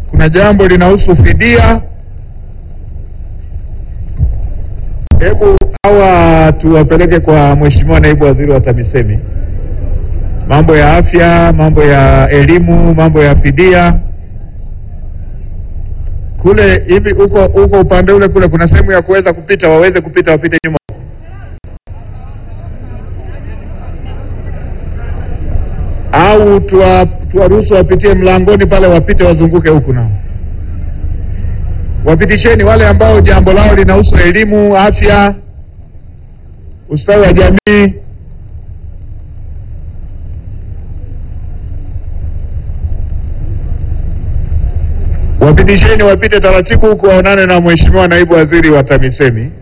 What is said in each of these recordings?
kuna jambo linahusu fidia. Hebu hawa tuwapeleke kwa Mheshimiwa Naibu Waziri wa TAMISEMI, mambo ya afya, mambo ya elimu, mambo ya fidia kule hivi. Huko huko upande ule kule kuna sehemu ya kuweza kupita, waweze kupita, wapite nyuma. au tuwa- tuwaruhusu wapitie mlangoni pale, wapite wazunguke huku nao. Wapitisheni wale ambao jambo lao linahusu elimu, afya, ustawi wa jamii. Wapitisheni wapite taratibu huku, waonane na Mheshimiwa Naibu Waziri wa TAMISEMI.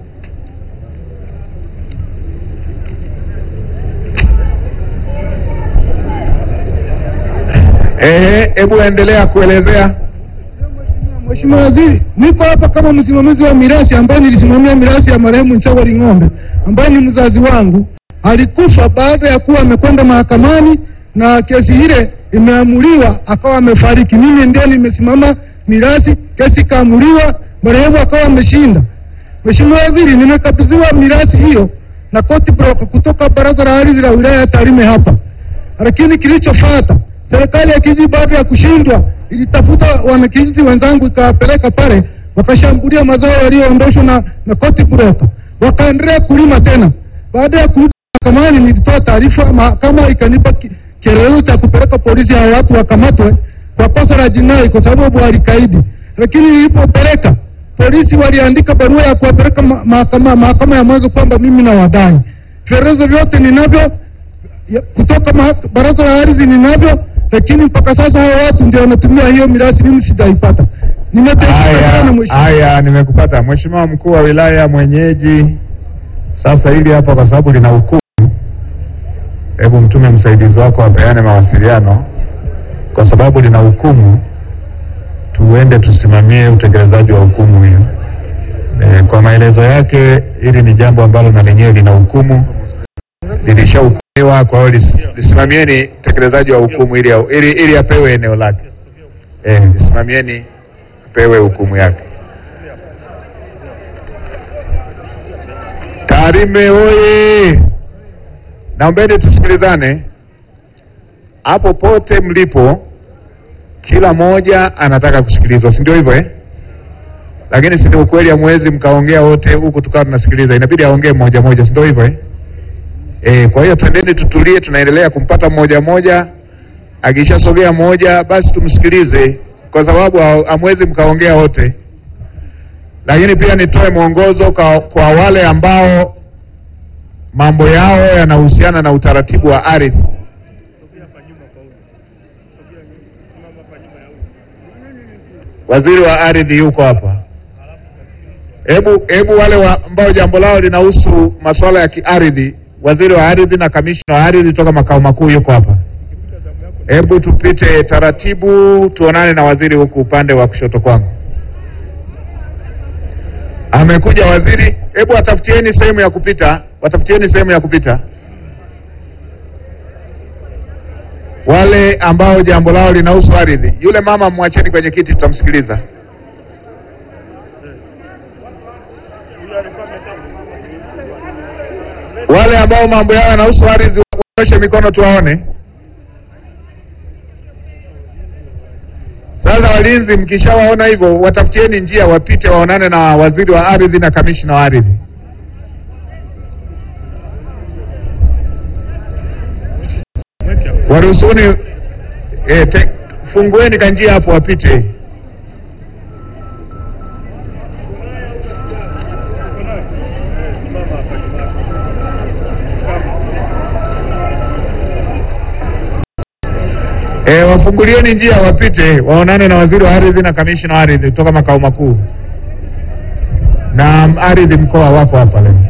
Ehe, hebu endelea kuelezea. Mheshimiwa Waziri, niko hapa kama msimamizi wa mirathi ambaye nilisimamia mirathi ya marehemu Nchawali Ng'ombe ambaye ni mzazi wangu. Alikufa baada ya kuwa amekwenda mahakamani na kesi ile imeamuliwa, akawa amefariki. Mimi ndio nimesimama mirathi, kesi ikaamuliwa, marehemu akawa ameshinda. Mheshimiwa Waziri, nimekabidhiwa mirathi hiyo na court broker kutoka Baraza la Ardhi la wilaya ya Tarime hapa lakini kilichofuata serikali ya kijiji baada ya kushindwa ilitafuta wanakijiji wenzangu ikawapeleka pale, wakashambulia mazao yaliyoondoshwa na, na court broker, wakaendelea kulima tena. Baada ya kurudi mahakamani, nilitoa taarifa, mahakama ikanipa ki- kielelezo cha kupeleka polisi, hao watu wakamatwe kwa kosa la jinai kwa sababu walikaidi. Lakini nilipopeleka polisi, waliandika barua ya kuwapeleka ma- mahakama mahakama ya mwanzo kwamba mimi na wadai vielelezo vyote ninavyo ya- kutoka maha- baraza la ardhi ninavyo, lakini mpaka sasa hao watu ndio wanatumia hiyo mirathi, mimi sijaipata. Nimeteseka sana Haya, mheshimiwa. haya, nimekupata Mheshimiwa mkuu wa wilaya mwenyeji. Sasa hili hapa, kwa sababu lina hukumu, hebu mtume msaidizi wako apeane mawasiliano, kwa sababu lina hukumu, tuende tusimamie utekelezaji wa hukumu hiyo. E, kwa maelezo yake, hili ni jambo ambalo na lenyewe lina hukumu, lilishahukumiwa. Kwa hiyo lis- lisimamieni utekelezaji wa hukumu ili, ili, ili apewe eneo lake. E, lisimamieni apewe hukumu yake. Tarime oye! Naombeni tusikilizane hapo pote mlipo, kila mmoja anataka kusikilizwa, si ndio hivyo eh? Lakini si ni ukweli, hamwezi mkaongea wote huku tukawa tunasikiliza, inabidi aongee mmoja mmoja, si ndio hivyo eh? Eh, kwa hiyo twendeni tutulie, tunaendelea kumpata mmoja mmoja. Akishasogea mmoja, basi tumsikilize, kwa sababu ha- hamwezi mkaongea wote. Lakini pia nitoe mwongozo kwa, kwa wale ambao mambo yao yanahusiana na utaratibu wa ardhi. Waziri wa ardhi yuko hapa. Hebu hebu wale wa, ambao jambo lao linahusu masuala ya kiardhi, waziri wa ardhi na kamishna wa ardhi toka makao makuu yuko hapa. Hebu tupite taratibu, tuonane na waziri huku upande wa kushoto kwangu. Amekuja waziri, hebu watafutieni sehemu ya kupita, watafutieni sehemu ya kupita. Wale ambao jambo lao linahusu ardhi, yule mama mwacheni kwenye kiti, tutamsikiliza. Wale ambao mambo yao yanahusu ardhi, waoshe mikono tuwaone. Sasa walinzi, mkishawaona hivyo, watafutieni njia wapite, waonane na waziri wa ardhi na kamishna wa ardhi. Waruhusuni eh, te- fungueni kanjia hapo wapite. E, wafungulieni njia wapite waonane na waziri wa ardhi na kamishna wa ardhi kutoka makao makuu na ardhi mkoa wapo hapa leo.